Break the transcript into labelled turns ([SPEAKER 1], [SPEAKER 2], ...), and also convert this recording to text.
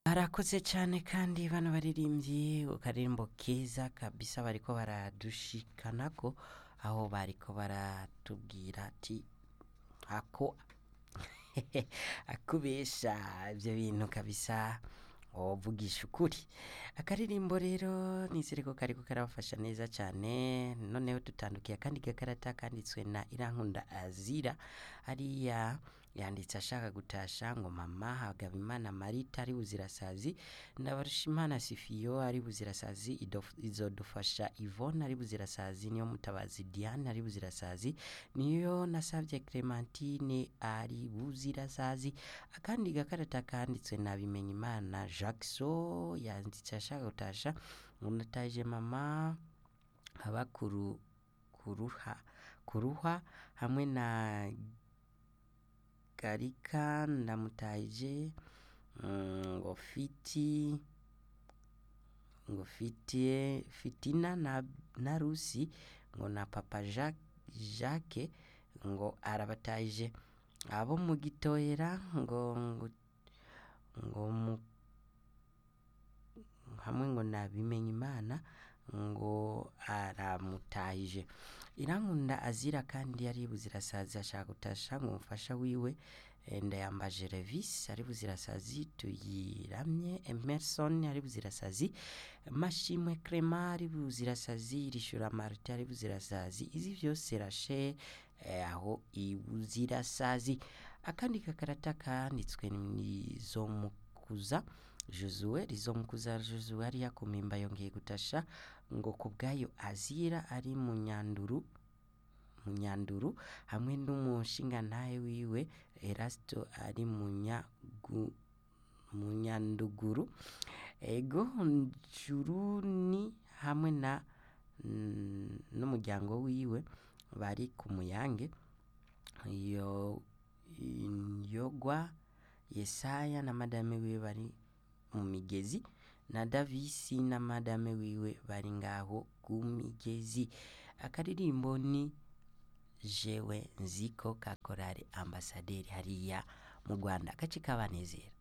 [SPEAKER 1] Barakoze cyane kandi bano baririmbyi akaririmbo keza kabisa bariko baradushikanako aho bariko baratubwira ati ako akubesha ibyo bintu kabisa wovugisha ukuri akaririmbo rero nizere ko kariko karabafasha neza cyane noneho dutandukiye akandi gakarata kanditswe na irankunda azira hariya yanditse ashaka gutasha ngo mama hagabimana marita ari buzirasazi ndabarushimana sifiyo ari buzirasazi idof- izodufasha ivone ari buzirasazi niyo mutabazi diane ari buzirasazi niyo nasabye clementine ari buzirasazi akandi gakarata kanditswe na bimenyimana jackson yanditse ashaka gutasha ngo nataje mama haba kuru kuruha kuruha hamwe na garika ndamutaje mm, ngo fiti ngo fitie fitina na, na rusi ngo na papa jacques, jacques ngo arabataje abo mu gitohera ngo ngo, ngo mu, hamwe ngo nabimenya imana ngo aramutahije irankunda azira kandi yari buzirasazi ashaka gutasha ngo umufasha wiwe eh, ndayambaje revis ari buzirasazi tuyiramye emerson ari buzirasazi mashimwe crema ari buzirasazi rishura marite ari buzirasazi izi vyose rashe eh, aho ibuzirasazi akandi gakarata kanditswe nizomukuza Josue rizomukuza Josue ari yakumimba yongeye gutasha ngo kubwayo azira ari mu nyanduru mu nyanduru hamwe n'umushinga ntahe wiwe Erasto ari mu nyagu mu nyanduguru ego njuruni hamwe na mm, n'umuryango wiwe bari ku muyange yo yogwa yesaya na madame wiwe bari mu migezi na davisi na madame wiwe bari ngaho ku migezi akaririmbo ni jewe nziko ka korari ambasaderi hariya mu rwanda agace kabanezera